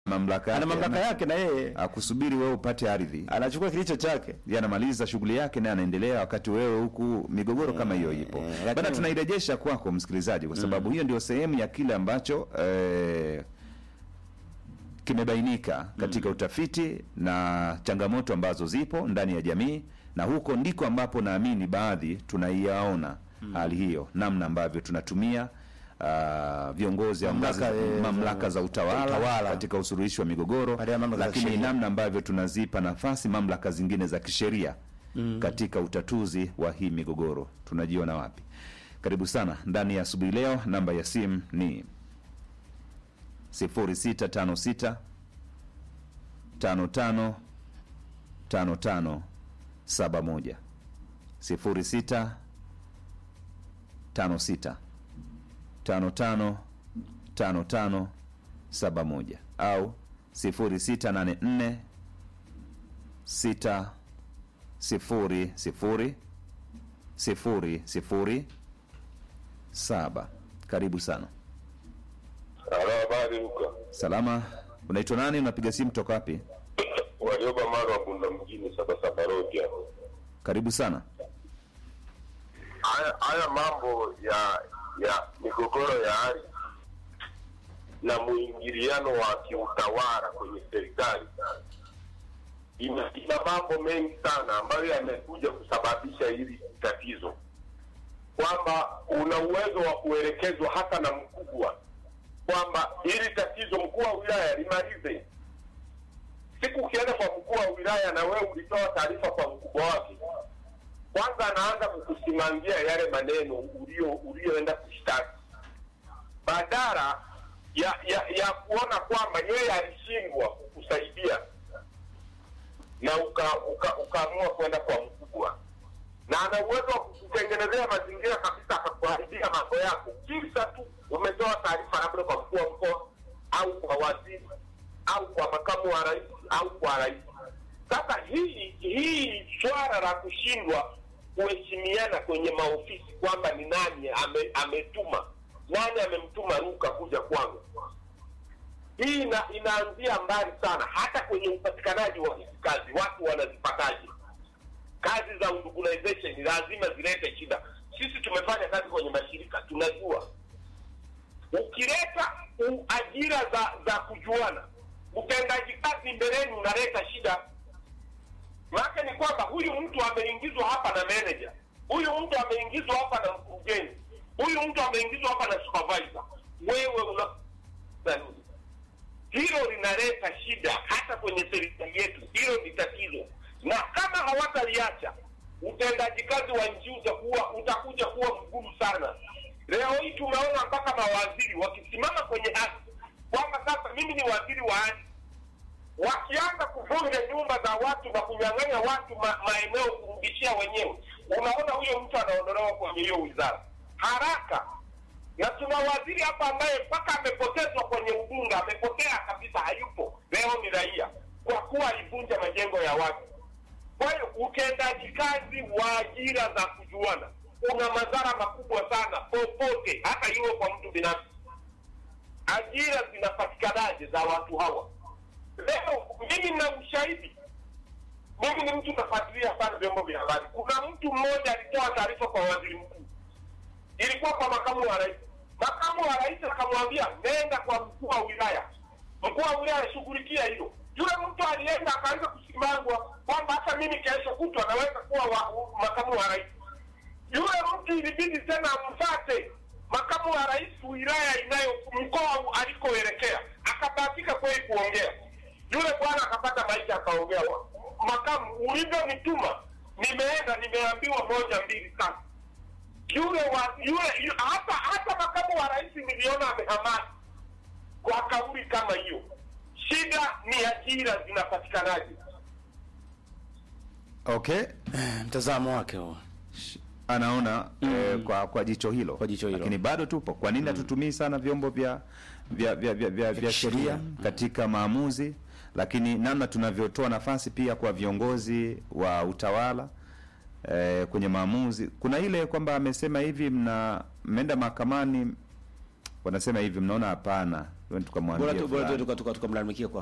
mamlaka ana yake, mamlaka ana- yake na yeye akusubiri wewe upate ardhi anachukua kilicho chake. yeye anamaliza shughuli yake naye anaendelea, wakati wewe huku migogoro kama hiyo ipo. eh, Bana, lakini- tunairejesha kwako msikilizaji, kwa sababu hiyo ndio sehemu ya kile ambacho eh, kimebainika katika utafiti na changamoto ambazo zipo ndani ya jamii, na huko ndiko ambapo naamini baadhi tunaiyaona hali hiyo, namna ambavyo tunatumia ah, viongozi au Mamlaka, ngazi- eh, mamlaka za utawala, utawala. katika usuluhishi wa migogoro, Baada ya mamlaka za lakini sheria. namna ambavyo tunazipa nafasi mamlaka zingine za kisheria katika utatuzi wa hii migogoro. Tunajiona wapi? Karibu sana ndani ya asubuhi leo. Namba ya simu ni 0656 55 55 71 06 56 55 55 71 au 0684 6 sifuri sifuri sifuri sifuri saba. Karibu sana. Halo, habari Luka. Salama, unaitwa nani? Unapiga simu toka wapi? Walioba mara wa Bunda mjini Sabasaba Road hapo. Karibu sana. Haya haya mambo ya ya migogoro ya ardhi na mwingiliano wa kiutawala kwenye serikali ina, ina mambo mengi sana ambayo yamekuja kusababisha hili tatizo, kwamba una uwezo wa kuelekezwa hata na mkubwa kwamba hili tatizo mkuu wa wilaya limalize. Siku ukienda kwa mkuu wa wilaya na wewe ulitoa taarifa kwa mkubwa wake, kwanza anaanza kukusimamia yale maneno ulio ulioenda kushtaki, badala ya ya ya kuona kwamba yeye alishindwa kukusaidia na uka- uka- ukaamua kwenda kwa mkubwa, na ana uwezo wa kukutengenezea mazingira kabisa, akakuharibia mambo yako, kisa tu umetoa taarifa labda kwa mkuu wa mkoa au kwa waziri au kwa makamu wa rais au kwa rais. Sasa hii hii swala la kushindwa kuheshimiana kwenye maofisi kwamba ni nani ame, ametuma nani amemtuma Luka kuja kwangu, hii ina, inaanzia mbali sana, hata kwenye upatikanaji wa hizi kazi. Watu wanazipataje kazi za urbanization? Lazima zilete shida. Sisi tumefanya kazi kwenye mashirika, tunajua ukileta u- ajira za za kujuana, utendaji kazi mbeleni unaleta shida. Maana ni kwamba huyu mtu ameingizwa hapa na manager, huyu mtu ameingizwa hapa na mkurugenzi, huyu mtu ameingizwa hapa na supervisor. Wewe una hilo linaleta shida hata kwenye serikali yetu. Hilo ni tatizo, na kama hawataliacha utendaji kazi wa nchi utakuwa utakuja kuwa mgumu sana. Leo hii tumeona mpaka mawaziri wakisimama kwenye ardhi kwamba sasa mimi ni waziri wa ardhi, wakianza kuvunja nyumba za watu na kunyang'anya watu ma, maeneo kurudishia wenyewe, unaona huyo mtu anaondolewa kwenye hiyo wizara haraka na tuna waziri hapa ambaye mpaka amepotezwa kwenye ubunge, amepotea kabisa, hayupo leo, ni raia kwa kuwa alivunja majengo ya watu. Kwa hiyo utendaji kazi wa ajira za kujuana una madhara makubwa sana popote, hata iwe kwa mtu binafsi. Ajira zinapatikanaje za watu hawa? Leo mimi na ushahidi, mimi ni mtu nafuatilia sana vyombo vya habari. Kuna mtu mmoja alitoa taarifa kwa waziri mkuu ilikuwa kwa makamu wa rais. Makamu wa rais akamwambia nenda kwa mkuu wa wilaya, mkuu wa wilaya shughulikia hilo. Yule mtu alienda akaanza kusimangwa kwamba hata mimi kesho kutwa naweza kuwa wa, u- makamu wa rais. Yule mtu ilibidi tena amfate makamu wa rais wilaya inayo mkoa alikoelekea, akabahatika kweli kuongea. Yule bwana akapata maisha akaongea, "Wa- makamu, ulivyonituma nimeenda, nimeambiwa moja mbili tatu yule wa yule yu- hata hata makamu wa rais niliona amehamaki kwa kauli kama hiyo. Shida ni ajira zinapatikanaje? Okay, Mtazamo wake huo. anaona eh, kwa kwa jicho hilo, Kwa jicho hilo. lakini bado tupo. Kwa nini hatutumii sana vyombo vya vya vya, vya, vya, vya sheria katika maamuzi, lakini namna tunavyotoa nafasi pia kwa viongozi wa utawala eh, kwenye maamuzi. Kuna ile kwamba amesema hivi, mna mmeenda mahakamani, wanasema hivi, mnaona hapana, tukamwambia bora tu bora tu fulani. tuka- tuka- tukamlalamikia kwa